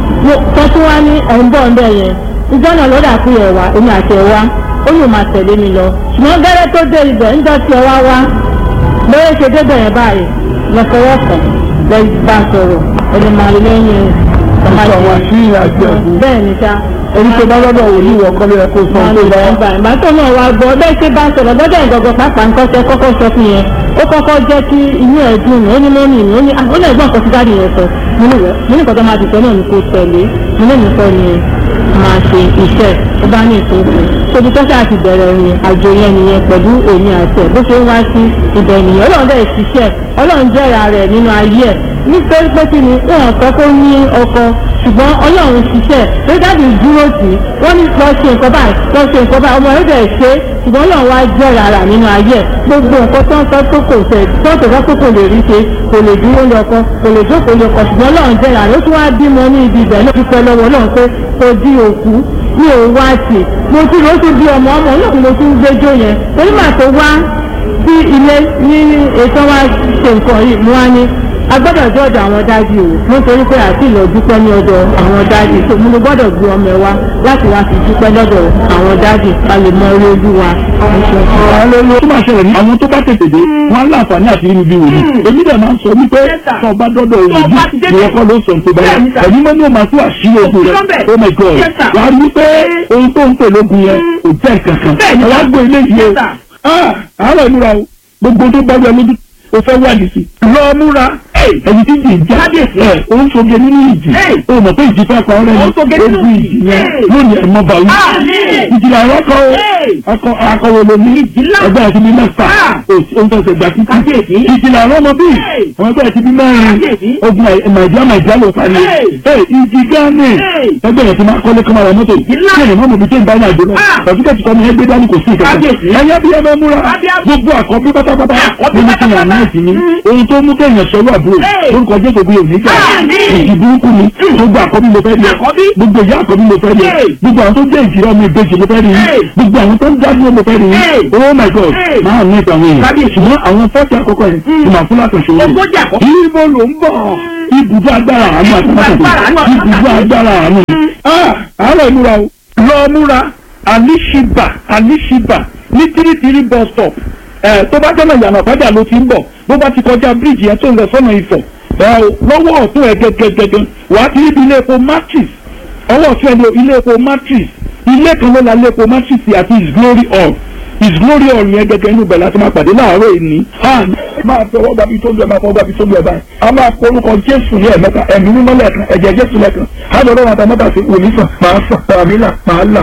tó tún wá ní ẹ̀ ń bọ̀ ń bẹ̀ yẹn ìjọ náà lọ́dà fún ẹ̀ wá èmi àti ẹ̀ wá ó yóò máa tẹ̀lé mi lọ ṣùgbọ́n gẹ́rẹ́ tó dé ibẹ̀ ńjọ́ tí ẹ wá wá lóye ṣe débẹ̀ yẹn báyìí lọ́sọ̀rọ̀ kan lẹ́yìn bá sọ̀rọ̀ ẹni máa lẹ́yìn Sọ wá sí ìrìnàjò ẹ̀kú. bẹ́ẹ̀ ni sá Èyí tó bá lọ́dọ̀ wò ní ìwọ̀n kọ́lé ẹ̀kọ́ sọ máa tó lè bá. gbà ìgbà tó náà wá gbọ́ bẹ́ẹ̀ ṣe bá sọ̀rọ̀ lọ́dọ̀ ìgbọ̀gbọ̀ pàápàá nǹkan tẹ kọ́kọ́ sọ fún yẹn ó kọ́kọ́ jẹ́ kí inú ẹ̀ dùn ó ní mọ́mì mi ó ní ó ní ẹ̀gbọ́n kan sí dáàdì yẹn sọ mo ní wẹ́ mo ní nǹkan tó máa ti sọ náà ni kò tẹ̀lé mo ní nǹkan ni máa ṣe iṣẹ́ ó bá ní ìtòkù tóbi tó ṣáà ti bẹ̀rẹ̀ ìrìn àjò yẹn nìyẹn pẹ̀lú èmi àti ẹ̀ bó ṣe ń wá sí ibẹ̀ nìyẹn ọlọ́run dẹ̀ ṣiṣẹ́ ọlọ́run jẹ́ra rẹ̀ nínú ayé ẹ̀ nítorí pé kí ni wọn kọ́ kó ní ọkọ ṣùgbọ́n ọlọ́run ṣiṣẹ́ tó dábì dúró tì í wọ́n ní lọ ṣe nǹkan báyìí lọ ṣe nǹkan báyìí ọmọ rẹ̀ dẹ̀ ṣe ṣùgbọ́n ọlọ́run wá jẹ́ rárá nínú ayé ẹ̀ gbogbo nǹkan tó ń sọ tó kò fẹ́ tó tó fẹ́ tó kò lè rí ṣe kò lè dúró lọ́kọ kò lè jókòó lọ́kọ ṣùgbọ́n ọlọ́run jẹ́ rárá ó tún wá bímọ ní ibi ibẹ̀ náà dúpẹ́ lọ́wọ́ ọlọ́run pé kò di òkú mi ò wá tì mo tún lọ sí bí ọmọ ọmọ náà mo tún gbẹjọ yẹn torí màá tó wá sí ilé ní ètò wa ṣe nǹkan yìí mo wá ní a gbọ́dọ̀ jẹ́ ọ̀dọ̀ àwọn dájú o nítorí pé àti ìlọ dúpẹ́ ní ọ̀dọ̀ àwọn dájú tó mo gbọ́dọ̀ gbé ọmọ ẹ wá láti wá fi dúpẹ́ lọ́dọ̀ àwọn dájú ká lè mọ orí ojú wa. Tó máa ṣẹlẹ̀ ní àwọn tó bá tètè dé, wọ́n á láǹfààní àti irú bí wòlíì. Èmi dẹ̀ máa ń sọ wípé tó o bá dọ́dọ̀ òwòlíì, ìwọ kọ́ ló sọ tó bá yẹ. Ẹ̀mí mọ́ ní o máa tún àṣírí ogun rẹ̀. Oh my God! Wà á rí wípé ohun tó ń pè lógun yẹn kò jẹ́ kankan. Ẹ wá gbé ilé yìí o. Ah! Àárọ̀ ìmúra o. Gbogbo tó bá wẹ lójú o fẹ́ wá nìsí. Lọ múra. Ẹni tí jì ń já. Ẹ o ń soge nínú ìjì. O mọ̀ pé ìjì fẹ́ pa ọ́rẹ́ ni. Ogun ìjì yẹn lónìí ẹ̀ mọ́ bàwí. Ìjìlá àwọn kan o. Akọ akọwé lomi. Ẹgbẹ́ ẹ̀ ti bí mẹ́fà. O ń fẹsẹ̀ gbà títí. Ìjìlá àwọn ọmọ bíi. Àwọn ẹgbẹ́ ẹ̀ ti bí mẹ́rin. Ogun Nàìjíríà Nàìjíríà ló parí. Ìjì Gánì. Ẹgbẹ́ ẹ̀ ti máa kọ́lé kọ́mọ rẹ̀ mọ́tò. Kí ni mọ́mọ́ mi tó ń bá ní àjò náà? Sàtúkẹ́tì kan ní ẹgbẹ́ dání kò sí ìkẹ́kẹ́. Ẹ̀yẹ́ bí ẹ bẹ́ múra. Gbogbo àkọ́bí pátápátá. Mo ní kí n wà ní ẹ̀sìn mi. Ohun tó mú kéèyàn sọ́lọ́ àbúrò. Lórúkọ Jésù bí òní jà. Ìjì burúkú ni. Gbogbo àkọ́bí mo fẹ́ rí ẹ. Gbogbo ìyá àkọ́bí mo fẹ́ rí ẹ. Gbogbo àwọn tó jẹ́ ìjìrá ọmọ ìbejì mo fẹ́ rí ẹ. Gbogbo àwọn tó ń dádúró mo fẹ́ rí ẹ. Oh my God! Máa ní ìtàn èèyàn. Ṣùgbọ́n àwọn fọ́ọ̀tì àkọ́kọ́ yẹn ti máa fún látọ̀ṣe wọn. Ibo ló ń bọ̀? Ibùdó agbára àánú àti mọ́tò. Ibùdó agbára àánú. Àárọ̀ ìmúra o. Lọ múra Alishiba Alishiba ní tírítírí bus stop ẹ tó bá jọ́nà ìyànà fájà ló ti ń bọ̀ bó bá ti kọjá bíríìjì yẹn tó ń lọ sọ́nà ìfọ̀ ẹ lọ́wọ́ ọ̀tún ẹ̀ gẹ́gẹ́gẹ́gẹ́ wàá ti rí ilé epo matrix ọwọ́ ọ̀tún ẹ̀ ní ilé epo matrix ilé kan ló la ilé epo matrix àti his glory hall his glory hall yẹn gẹ́gẹ́ inú bẹ̀ láti máa pàdé láàárọ̀ èní máa fọwọ́ gbàbí tó lu ẹ̀ máa fọwọ́ gbàbí tó lu ẹ̀ báyìí a máa kọ orúkọ jésù ní ẹ̀mẹ́ta ẹ̀mí mímọ́ lẹ́ẹ̀kan ẹ̀jẹ̀ jésù lẹ́ẹ̀kan á lọ lọ́wọ́ àtàmọ́tà sí òní sàn máa sàn tàbí là máa là.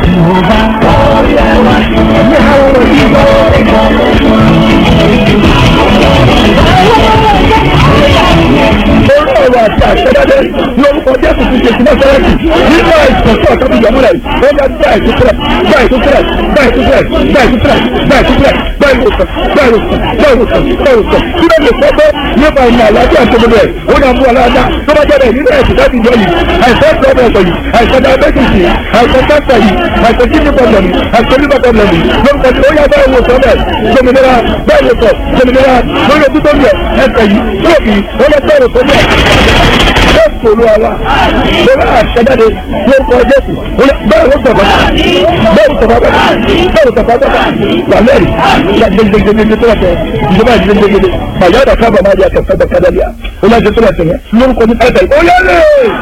orí ọ̀rọ̀ àti àṣẹdáde ní orúkọ jésù ti ṣe ìsinmi sẹ́rẹ̀tì nínú àìsàn tó ọ̀tọ́ ti yọmúlẹ̀ ó bá gbá ìtúsílẹ̀ gbá ìtúsílẹ̀ gbá ìtúsílẹ̀ gbá ìtúsílẹ̀ gbá ìtúsílẹ̀ gbá ìwòsàn gbá ìwòsàn gbá ìwòsàn gbá ìwòsàn kí ló lè sọ pé nípa ìmọ̀ àlàáfíà tó gbogbo ẹ̀ ó dà mú aláàdá tó bá jẹ́ bẹ́ẹ̀ nínú ẹ̀sìn láti jọ yìí àìsàn pọ́blẹ̀mù yìí àìsàn diabetes yìí àìsàn cancer yìí àìsàn kidney problem yìí àìsàn liver problem yìí lórúkọ tí ó yá bá ìwòsàn bẹ́ẹ̀ gbòmìnira bẹ́ẹ̀ ìwòsàn gbòmìnira lórí ojú tó ń yẹ ẹsẹ̀ yìí lóòkì ó lọ bẹ́ẹ̀ ìwòsàn bẹ́ẹ̀ jésù olúwa lórí àṣẹjáde lórúkọ jésù bẹ́ẹ̀ ló sọ̀rọ̀ bẹ́ẹ̀ ló sọ̀rọ̀ bẹ́ẹ̀ ló sọ̀rọ̀ bẹ́ẹ̀ wàlẹ́rì gbẹgbẹgbẹgbẹ tó lọ́tẹ̀ ìjọba gbẹgbẹgbẹ bàyá ọ̀dà kábà máa di àtẹ̀fẹ́ bẹ̀kẹ́dẹ́lẹ́à ó lọ́jọ́ tó lọ́tẹ̀ yẹn lórúkọ ní ẹ̀fẹ̀ ó yẹ lé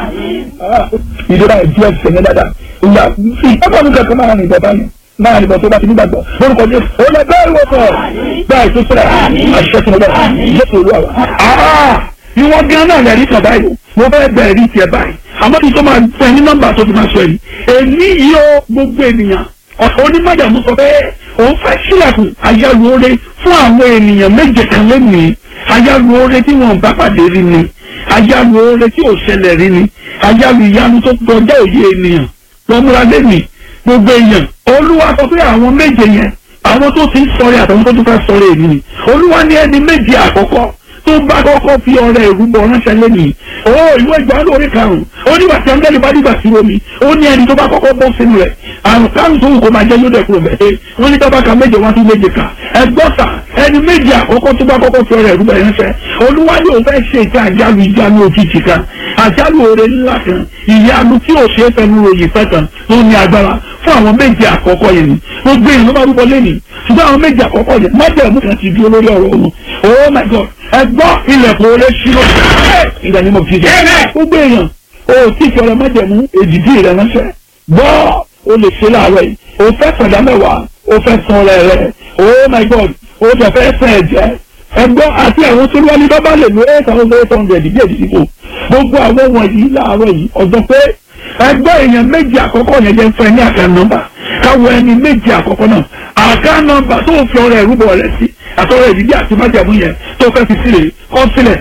ìjọba ìdí ẹ̀sẹ̀ yẹn dáadáa ìyá ìjọba mi kankan máa rìn bàbá yẹn máa rìn bọ̀ tó bá ti nígbàgbọ́ lórúkọ jésù ó lọ bẹ́ẹ̀ wọ̀ sọ̀ bẹ́ẹ̀ tó sọ̀rọ̀ àṣẹ tó lọ jésù olúwa wa ìwọ gan náà lẹ́rí kan báyìí mo fẹ́ bẹ̀rẹ̀ rí tiẹ̀ báyìí àmọ́ kí n tó máa fẹ́ ní nọ́mbà tó fi máa sọ yìí èmi yìí ó gbogbo ènìyàn onímọ̀jàmú sọ pé òun fẹ́ sílẹ̀kùn ayálùore fún àwọn ènìyàn méje kan lónìí ayálùore tí wọn bá pàdé rí ni ayálùore tí ò ṣẹlẹ̀ rí ni ayálù ìyanu tó kọjá òye ènìyàn lọ́múra lẹ́nìí gbogbo èèyàn olúwa sọ pé àwọn méje yẹn àwọn tó ti ń sọ̀rọ̀ àtàwọn tó tún fẹ́ sọ̀rọ̀ èmi ni olúwa ní ẹni méje àkọ́kọ́ tó bá kọ́kọ́ fi ọ̀rẹ́ ìrúbọ ránṣẹ́ lẹ́nìí ó ìwé ìgbà lórí karùn-ún ó nígbà tí angẹ́lì bá dìgbà sí omi ó ní ẹni tó bá kọ́kọ́ bọ́ sínú rẹ̀ àrùn karùn-ún tó wù kó máa jẹ́ yóò dẹ̀kúrò bẹ́ẹ̀ wọ́n ní tábàkà méje wọ́n tún méje kà ẹgbọ́ta ẹni méje àkọ́kọ́ tó bá kọ́kọ́ fi ọ̀rẹ́ ìrúbọ ránṣẹ́ olúwa ni òun fẹ́ ṣe ìta àjálù ìjánu òjijì kan àjálù oore ńlá kan ìyanu tí ò ṣe é fẹnu ròyìn fẹ́ kan tó ní agbára fún àwọn méje àkọ́kọ́ yẹn ni gbogbo èèyàn ló bá rúbọ lẹ́nìí ṣùgbọ́n àwọn méje àkọ́kọ́ yẹn májẹ̀mú kan ti dúró lórí ọ̀rọ̀ òun oh my god ẹgbọ́ ilẹ̀kùn olè ṣírò ìgbà ni mo fi jẹ́ gbogbo èèyàn o tí fi ọ̀rọ̀ májẹ̀mú èdìdí rẹ̀ ránṣẹ́ gbọ́ o lè ṣe láàárọ̀ yìí o fẹ́ sọ̀dá mẹ́wàá o fẹ́ san ọ̀rẹ́ rẹ̀ oh my god o tẹ̀ fẹ́ sàn ẹ̀jẹ̀ ẹgbọ́ àti àwọn tó wọlé bá bá lè lo eight thousand eight hundred bí èdìdí kò gbogbo àwọn wọ̀nyí láàárọ̀ yìí ọ̀dọ́ pé ẹgbẹ́ èèyàn méjì àkọ́kọ́ yẹn jẹ́ fún ẹ ní àká nọ́mbà káwọ ẹni méjì àkọ́kọ́ náà àká nọ́mbà tó fi ọ̀rẹ́ ìrúbọ rẹ̀ sí àtọ̀rẹ́ ìdílé àti májàmú yẹn tó fẹ́ fi sílẹ̀ kọ́ sílẹ̀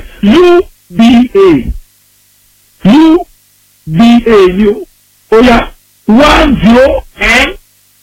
uba uba ni o ó yá one zero ten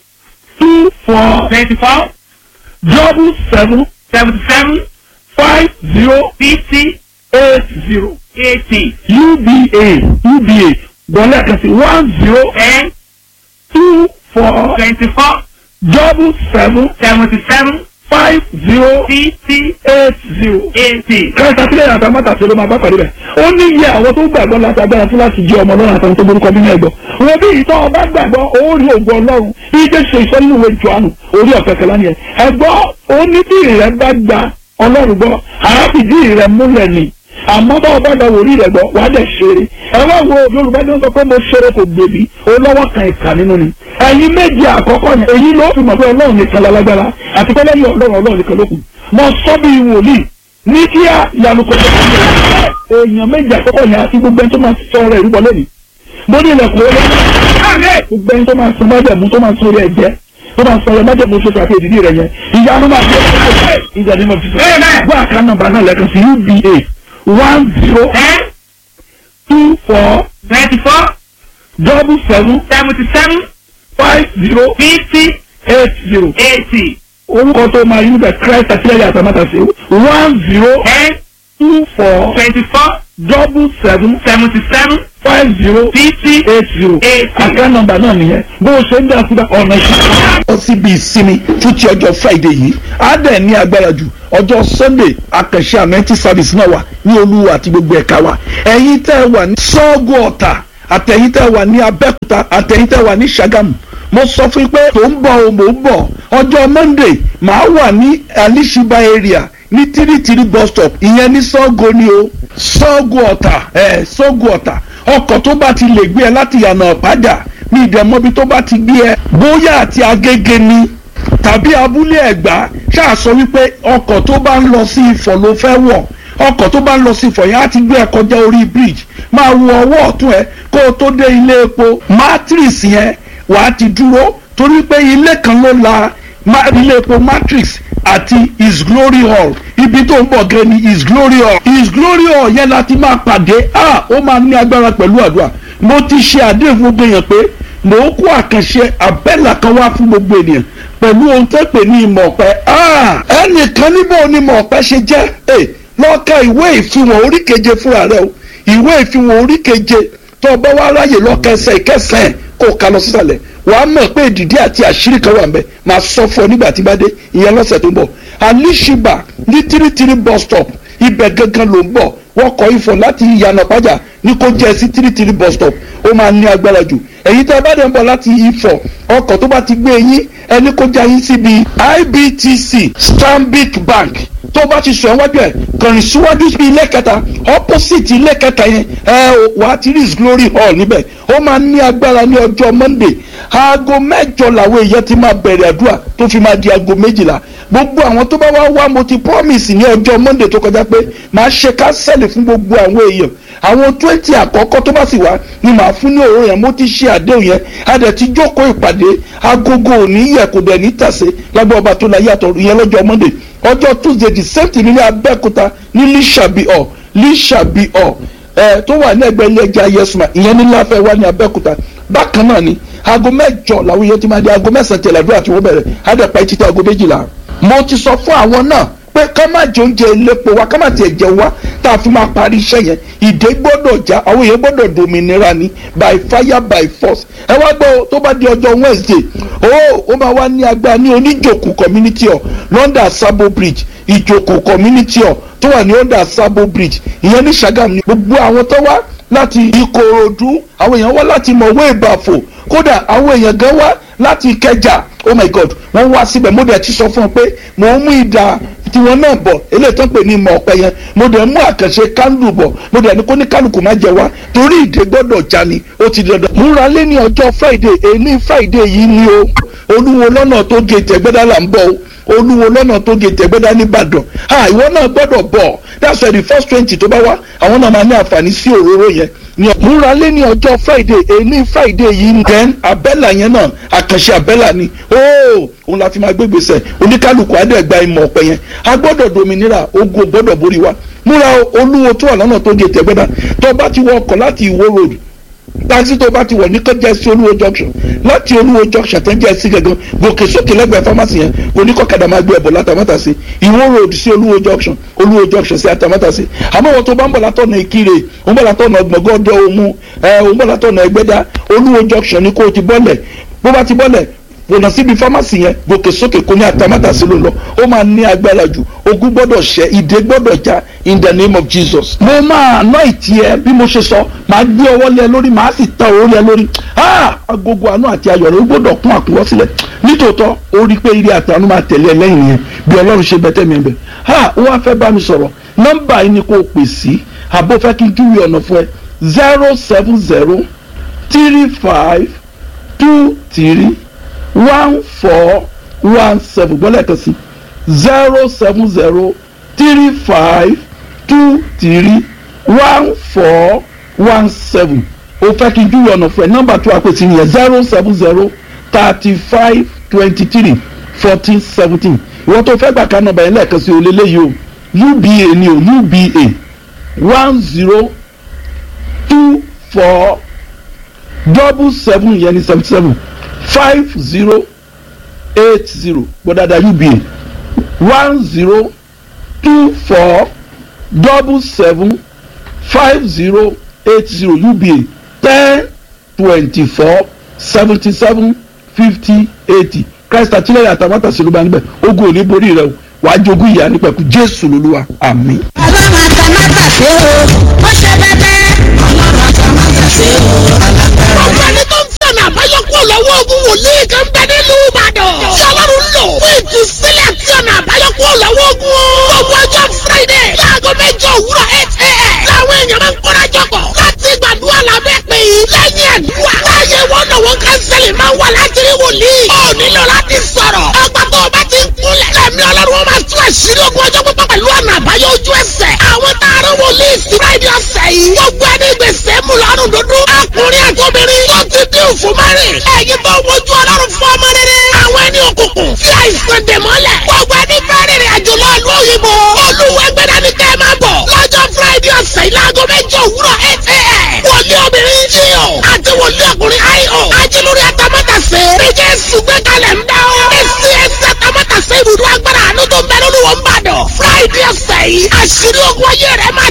two four twenty four double seven seventy seven five zero fifty eight zero eighty uba uba gbọ́lẹ̀ kan sí one zero ten two four twenty four double seven seventy seven five zero fifty eight zero. eighty. kẹta sílẹ̀ yàtọ̀ mọ́tàsí ló máa bá pàdé bẹ̀. ó ní iye àwọn tó gbàgbọ́ láti agbára fún láti jẹ́ ọmọ ọlọ́run àtàwọn tó borúkọ nínú ẹ̀gbọ́. wọ́n bí ìtọ́ ọba gbàgbọ́ ó rí ògùn ọlọ́run bí jẹ́ ṣe ìṣọ́ nínú ìwé jọ̀ánù orí ọ̀fẹ́ kẹlá ni ẹ̀. ẹ̀gbọ́ ó ní tí ìrẹ́ bá gba ọlọ́run gbọ́ àáfìdí ìrẹ́ múlẹ̀ ni àmọ́ bá ọba gba wòrí rẹ̀ gbọ́ wàá dẹ̀ ṣeré ẹ wá wo yorùbá ní wọ́n sọ pé mo ṣeré kò gbèbí olówó kan ìkà nínú ni ẹ̀yin méjì àkọ́kọ́ yẹn èyí ló fi mọ̀ pé ọlọ́run nìkan lálágbára àti pé lẹ́yìn ọlọ́run ọlọ́run nìkan ló kù mo sọ bí wòlíì ní kíá ìyanu kò tó kọ́ èèyàn méjì àkọ́kọ́ yẹn àti gbogbo ẹni tó máa sọ ọ̀rọ̀ ìrúbọ lẹ́nu mo ní ilẹ̀kùn olóyún gbogbo ẹni tó máa sọ májẹ̀mú tó máa sọ orí ẹ̀jẹ̀ tó máa sọ ọ̀rọ̀ májẹ̀mú oṣooṣù àti èdìdí rẹ̀ yẹn ìyanu máa fi ẹ̀ ìjà ni mo fi sọ gbọ́ àká nọ́mbà náà lẹ́kan sí uba one zero ten two four twenty four double seven seventy seven five zero fifty eight zero eighty orúkọ tó máa yí bẹ̀ christ àtìlẹ́yìn àtàmátàsí one zero ten two four twenty four double seven seventy seven five zero fifty eight zero eighty. àká nọ́mbà náà nìyẹn bó o ṣe ń dá síbẹ̀ ọ̀nà ìṣẹ́. lọ síbi ìsinmi fún ti ọjọ́ friday yìí á dẹ̀ ní agbára jù ọjọ́ sunday akànṣe amẹ́ntì service náà wà ní olúwa àti gbogbo ẹ̀ka wa ẹ̀yin tẹ́ ẹ wà ní sọ́ọ̀gù ọ̀tà àtẹ̀yin tẹ́ ẹ wà ní abẹ́òkúta àtẹ̀yin tẹ́ ẹ wà ní ṣàgámù mo sọ fún yín pé tó ń bọ̀ o mò ń bọ̀ ọjọ́ monday màá wà ní alishiba area ní tírítírí bus stop ìyẹn ní sọ́ọ̀gù ni o sọ́ọ̀gù ọ̀tà ẹ̀ sọ́ọ̀gù ọ̀tà ọkọ̀ tó bá ti lè gbé ẹ láti yànnà ọ̀pájà ní ìdẹ̀mọ́bi tó bá ti gbé ẹ bóyá àti agége ni tàbí abúlé ẹ̀gbá ṣáà sọ wípé ọkọ̀ tó bá ń lọ sí ifọ̀ ló fẹ́ wọ̀ ọkọ̀ tó bá ń lọ sí ifọ̀ yẹn á ti gbé ẹ kọjá orí bridge máa wo ọwọ́ ọ̀tún ẹ kó o tó dé ilé epo matrix yẹn wàá ti dúró torí pé ilé kan ló la ma- ilé epo matrix àti his glory hall ibi tó ń bọ̀ gẹ́ ni his glory hall his glory hall yẹn la ti máa pàdé ah ó máa ní agbára pẹ̀lú àdúrà mo ti ṣe àdéhùn fún gbogbo èèyàn pé mò ń kó àkànṣe àbẹ́là kan wá fún gbogbo ènìyàn pẹ̀lú ohun tó pè ní ìmọ̀ ọ̀pẹ ah ẹnìkan níbo ni ìmọ̀ ọ̀pẹ ṣe jẹ́ ẹ lọ́ka ìwé ìfihàn orí keje fúnra rẹ o ìwé ìfihàn orí keje tó o bá wá ráyè lọ́kẹsẹ̀ ìkẹsẹ̀ kó o kà lọ sísàlẹ̀ wàá mọ̀ pé ìdìdí àti àṣírí kan wà ń bẹ máa sọ fún ọ nígbà tí bá dé ìyẹn lọ́sẹ̀ tó ń bọ̀ alishiba ní tírítírí bus stop ibẹ̀ gangan ló ń bọ̀ wọ́n kọ ifọ̀ láti ìyànà pàjá ní kó jẹ́ sí tírítírí bus stop ó máa ní agbára jù èyí tí a bá dẹ̀ ń bọ̀ láti ifọ̀ ọkọ̀ tó bá ti gbé yín ẹni kó já yín síbi ibtc stanbic bank tó bá ti sọ ẹ wájú ẹ kàn síwájú sí ilé kẹta opposite ilé kẹta yẹn ẹ wà á ti rí his glory hall níbẹ̀ ó máa ní agbára ní ọjọ́ monday aago mẹ́jọ làwọn èèyàn ti máa bẹ̀rẹ̀ àdúrà tó fi máa di aago méjìlá gbogbo àwọn tó bá wá wá mo ti promise ní ọjọ́ monday tó kọjá pé màá ṣe kánsẹ́lì fún gbogbo àwọn èèyàn àwọn twenty àkọ́kọ́ tó bá sì wá ni màá fún ní òróró yẹn mo ti ṣe àdéhùn yẹn a dẹ̀ ti jókòó ìpàdé agogo òní yẹ kò dẹ̀ ní tàsé lábẹ́ ọba tó la yàtọ̀ ìyẹn lọ́jọ́ monday ọjọ́ tuesday the same thing ní abẹ́òkúta ní lísàbí ọ̀ lísàbí ọ̀ ẹ̀ tó wà ní ẹgbẹ́ ilé ẹja yẹsùmá ìyẹn ní láfẹ́ wá ní abẹ́òkúta bákan náà ni aago mẹ́jọ làwọn èèyàn ti máa di aago mẹ́sàn-án tẹ̀lé àdúrà tí wọ́n bẹ̀rẹ̀ á dẹ̀ pa etí tí aago méjìlá mo ti sọ fún àwọn náà pé ká má jẹ oúnjẹ elépo wa ká má tiẹ̀ jẹ wá tá a fi máa parí iṣẹ́ yẹn ìdè gbọ́dọ̀ já àwọn èèyàn gbọ́dọ̀ dominira ni by fire by force ẹ wá gbọ́ tó bá di ọjọ́ wednesday ó ó máa wá ní agbára ní oníjòkù community hall london sabo bridge ìjòkù community hall tó wà ní under sabo bridge ìyẹn ní sagam ní gbogbo àwọn tó wá láti ìkòròdú àwọn èèyàn wá láti mọ̀wé ìbàfò kódà àwọn èèyàn gan wá láti ìkẹjà oh my god wọ́n wá síbẹ̀ mo dẹ̀ ti sọ fún ọ pé mò ń mú ìdá tiwọn náà bọ̀ eléyìí tó ń pè ní ìmọ̀ ọ̀pẹ yẹn mo dẹ̀ mú àkànṣe kándù bọ̀ mo dẹ̀ ní kó ní kálukú má jẹ wá torí ìdè gbọ́dọ̀ já ni ó ti dandan. múra lé ní ọjọ́ friday èyí friday yìí ni o olúwo lọ́nà tó gé tẹ̀gbẹ́dá là ń bọ̀ o olúwo lọ́nà tó gé tẹ̀gbẹ́dá nìbàdàn ha ìwọ náà gbọ́dọ̀ bọ̀ that's why the first twenty tó bá wá àwọn náà máa ní àǹfààní sí òróró yẹn ní múra lé ní ọjọ́ friday èyí friday yìí ni then abẹ́là yẹn náà àkànṣe abẹ́là ni ooo òun la fi máa gbé gbèsè oníkálukú adẹ́gba ìmọ̀ ọ̀pẹ yẹn a gbọ́dọ̀ dominira ogun gbọ́dọ̀ borí wa múra olúwo tó wà lọ́nà tó gé tẹ̀gbẹ́dá tó bá ti wọ ọkọ̀ láti ìwó road taxi tó bá ti wọ̀ ní kọjá sí olúwo junction láti olúwo junction tẹ́ jẹ́ sí gangan gòkè sókè lẹ́gbẹ̀ẹ́ pharmacy yẹn kò ní kọ́kadà máa gbé ẹ̀bọ̀ látàmátà sí ìwó road sí olúwo junction olúwo junction sí àtàmátà sí àmọ́ wọn tó bá ń bọ̀ látọ̀nà ìkirè ń bọ̀ látọ̀nà gbọ̀ngàn òmu ẹ̀ ń bọ̀ látọ̀nà ẹgbẹ́dá olúwo junction ní kó o ti bọ́lẹ̀ bó bá ti bọ́lẹ̀ wọnà síbi fámásì yẹn gòkè sókè kò ní àtàmátà sí ló lọ ó máa ní agbára jù ogun gbọ́dọ̀ ṣẹ ìdè gbọ́dọ̀ já in the name of jesus. mo máa ná ìtì ẹ bí mo ṣe sọ máa gbé ọwọ́ lé ẹ lórí máa sì ta òórè ẹ lórí agogo àánú àti ayọ̀ rẹ ó gbọ́dọ̀ kún àkúnwọ́ sílẹ̀ nítòótọ́ ó rí pé ire àtàánú máa tẹ̀lé ẹ lẹ́yìn yẹn bí ọlọ́run ṣe bẹ́tẹ̀ mi bẹ̀ ó wá fẹ́ bá mi sọ̀rọ̀ nọ́mbà yìí ni kò pè sí àbó fẹ́ kí n júwe ọ̀nà fún ẹ zero seven zero three five two three one four one seven gbọ́dọ̀ kan sí zero seven zero three five two three one four one seven o fẹ́ kí n júwe ọ̀nà fún ẹ nọ́mbà tó a pè sí nìyẹn zero seven zero thirty five twenty three fourteen seventeen ìwọ́n tó fẹ́ gbà ká nọ́mbà yẹn lẹ́ẹ̀kan sí o lélẹ́yìí o uba ni o uba one zero two four double seven yẹn ni seventy seven five zero eight zero gbọdada uba one zero two four double seven five zero eight zero uba ten twenty four seventy seven fifty eighty christ àtìlẹ́yìn àtàmátà sí ló bá níbẹ̀ ogun ò ní borí rẹ o wàá jogún ìyá nípẹ̀kú jésù lolúwa àmín. ọlọ́run àtàmátà ṣe o ó ṣe bẹ́bẹ́. ọlọ́run àtàmátà ṣe o alágbára. ọ̀pọ̀ ẹni tó ń fẹ̀mí àbáyọ kúrò lọ́wọ́ ogun wòlíì kan bẹ nílùú ìbàdàn. tí ọlọ́run lò fún ìtúsílẹ̀ àti ọ̀nà àbáyọ kúrò lọ́wọ́ ogun. gbogbo ọjọ́ friday láago mẹ́jọ òwúrọ̀ eight a.m. làwọn èèyàn máa ń kóra jọpọ̀ láti gbàdúrà lábẹ́ pé lẹ́yìn àdúrà. láàyè wọn náà wọn kánsẹ́lì máa wà láti rí wòlíì. ó nílò láti sọ̀rọ̀. ọgbà tó o bá ti ń kúnlẹ̀. lẹ́mí ọlọ́run àṣírí ogun ọjọ́ pípọ́ pẹ̀lú ọ̀nà àbáyọ ojú ẹsẹ̀. àwọn taaró wòlíì sí friday ọ̀sẹ̀ yìí. gbogbo ẹni gbèsè mú lọ́rùn dúdú. ọkùnrin àtòbìnrin tó ti dín òfin márìn. ẹ̀yin tó wojú ọlọ́run fún ọmọ rere. àwọn ẹni òkùnkùn tí àìsàn dè mọ́lẹ̀. gbogbo ẹni fẹ́ rìnrìn àjò lọ ìlú òyìnbó. olúwẹ̀gbẹ̀dá ni kẹ́ ẹ máa bọ̀. lọ́jọ́ friday ọ̀sẹ̀ yìí láago méjì òwúrọ̀ eight a.m. wòlíì obìnrin jíò àti wòlíì ọkùnrin io. ajílórí atamátàsé. méjì sùgbẹ́ kalẹ̀ ń dá o. èsì ẹsẹ̀ atamátàsé ibùdó agbára àánú tó ń bẹ lóluwọ̀ ń bàdàn. friday ọ̀sẹ̀ yìí àṣírí ogun ayé rẹ̀ máa